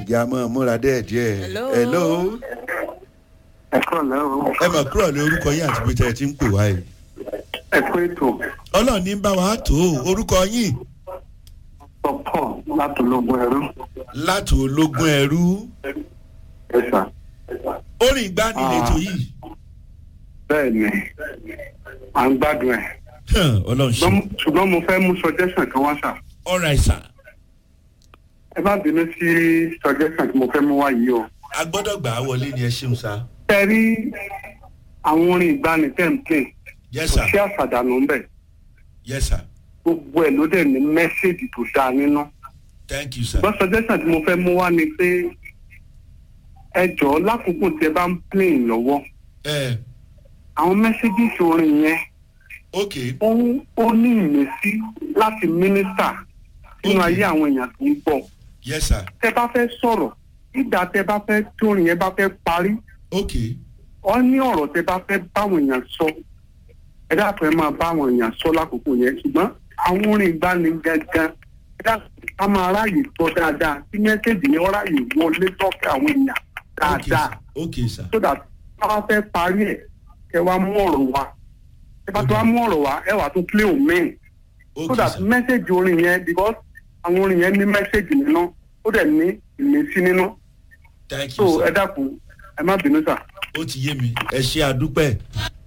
ìjà máa múra díẹ̀díẹ̀. Hello. hello. ẹ kọ́ lẹ́wọ̀ ẹ mọ̀ kúrò ní orúkọ yín àti pété ẹ ti ń pè wá yìí. ẹ kó ètò ọlọ́run ní bá wa tó orúkọ yín pọ̀pọ̀ látọlọ́gbọ̀n ẹ̀rú láti ológun ẹrú ẹ̀sà orin ìgbanilétò yìí bẹ́ẹ̀ ni à ń gbádùn ẹ̀ Hàn, ọlọ́run ṣe Ṣùgbọ́n- ṣùgbọ́n mo fẹ́ mú suggestion kan wá sà ọ̀rọ̀ àìsàn ẹ má bínú sí suggestion tí mo fẹ́ mú wá yìí o. a gbọ́dọ̀ gbà á wọlé ni ẹ ṣeun sa. ẹ rí àwọn orin ìgbani tẹ̀ ń pè yes kò sir sí àṣàdànù ń bẹ̀ yes sir gbogbo ẹ̀ ló dẹ̀ ní mẹ́sẹ̀gì tó dáa nínú. thank you sir. ṣùgbọ́n suggestion tí mo fẹ́ mú wá ni pé ẹ jọ̀ọ́ lákòókò tí ẹ bá ń play lọ́wọ́ ẹ àwọn mẹ́sẹ̀gì orin yẹn ok ó ó ní ìmísí láti mínísítà nínú Okay. ayé àwọn èèyàn tó ń bọ̀. yes sir tẹ bá fẹ́ sọ̀rọ̀ ìgbà tẹ bá fẹ́ tórin yẹn bá fẹ́ parí ok ọ ní ọ̀rọ̀ tẹ bá fẹ́ báwọn èèyàn sọ ẹ dáàpọ̀ ẹ máa báwọn èèyàn sọ lákòókò yẹn ṣùgbọ́n àwọn orin ìgbani gangan ẹ dáàpọ̀ ká máa ráàyè gbọ́ dáadáa kí mẹ́sẹ̀gì yẹn ráàyè wọlé tọ́kẹ́ àwọn èèyàn ok dáadáa sir ok sir so that bá wá fẹ́ parí ẹ̀ kẹ wá mú ọ̀rọ̀ wá ẹ bá tó wá mú ọ̀rọ̀ wá ẹ wà tún play omen so ok that sir message orin yẹn because àwọn orin yẹn ní message nínú ó dẹ̀ ní ìmísí nínú thank so you ẹ sir dákun ẹ má bínú sà. ó ti yé mi ẹ ṣe àdúpẹ́